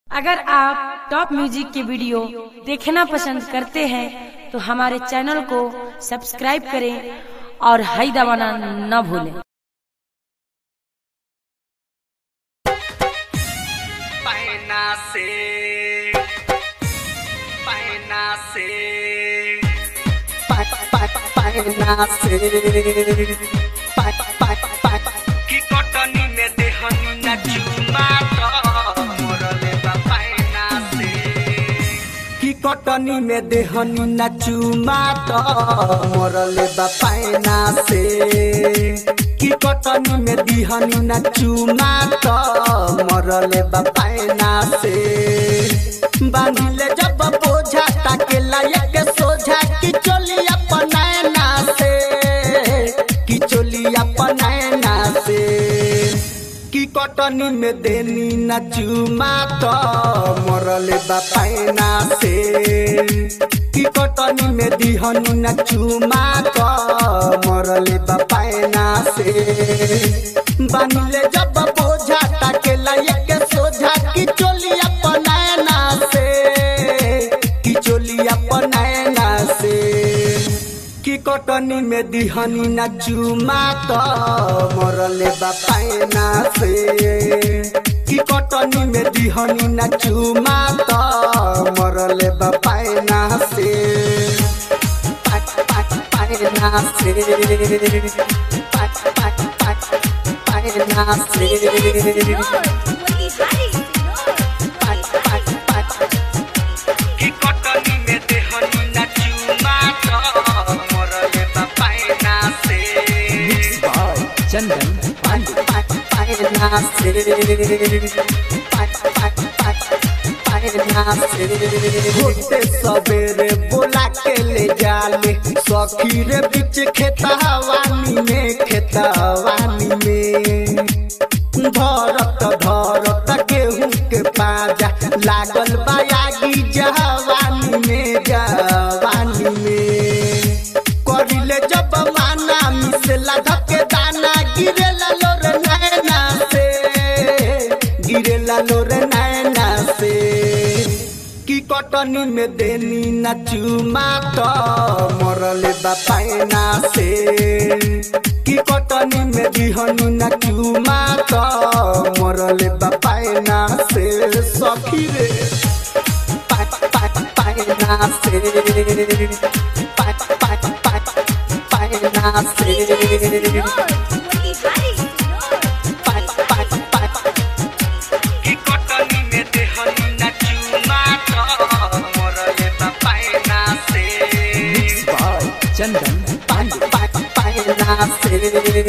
अगर आप top music के वीडियो देखना पसंद करते हैं तो हमारे चैनल को सब्सक्राइब करें और हाई दबाना न भूलें पैना से पैना से पैना से की कटनी में देहनी न चुमा तो मोरले बा पैना से की कटनी में देहनी न चुमा तो मोरले बा पैना से की कटनी में दिहनी न चुमा तो मरले बा पैना से बांधिले जब बोझा ताके लायक सोझा की चोली अपनैना से की चोली अपनैना से की कटनी में देनी न चुमा तो मरले बा पैना से की कटनी में दिहनी न चुमा तो मरले बा पैना से बांधिले जब बोझा ताके लायक सोझा की चोली अपनैना से की चोली अपनैना से की कटनी में दिहनी न चुमा तो मरले बा पैना से की कटनी में दिहनी न चुमा तो मरले बा पैना से पा- पा- पैना से पा- पा- पा- पैना से की कटनी में देहनी न चुमा तो मरले बा पैना से चंदन पांडे पैना से पैना से होते सवेरे बोला के ले जाले सखी रे बीच खेतवानी में खेतवानी में धरत धरत गेहूं के पाजा लागल बायागी जवानी में जवानी में करिले जब माना मिसला धके दाना गिरेला लोर नैना से गिरेला लोर नैना से की कटनी में देनी न चुमा तो मरले बा पैना से की कटनी में दिहनी न चुमा तो मरले बा पैना से सखी रे पा- पा- पैना से पा- पा- पा- पैना से की कटनी में देहनी न चुमा तो मरले बा पैना से चंदन पांडे पैना से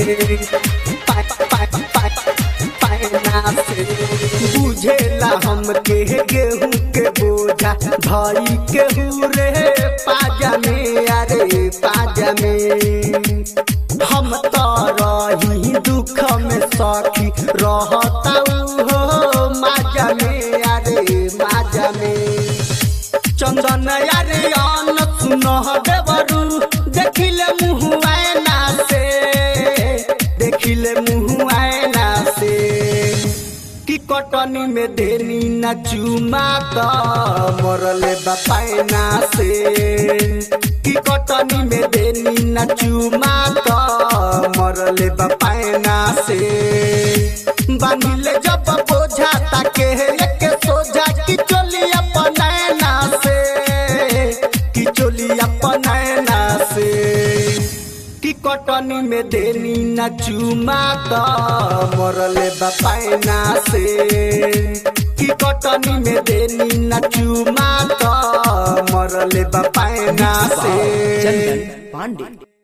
पैना से बुझेला हम के गेहूं के बोझा भाई केहू रे पाजा में अरे पाजा में हम तो रही दुख में सखी रहता हो माजा में अरे माजा में चंदन यारे अन सुन देवरू देखिले मुँह आयना से देखिले मुँह आयना से की कटनी में देनी न चुमा तो मरले बा पैना से की कटनी में देनी न चुमा तो मरले बा पैना से बांधिले जब बोझा ताके एक सोझा की चोली अपनैना से की चोली अपनैना से की कटनी में देनी न चुमा तो मरले बा पैना से की कटनी में देनी न चुमा तो मरले बा पैना से चंदन पांडे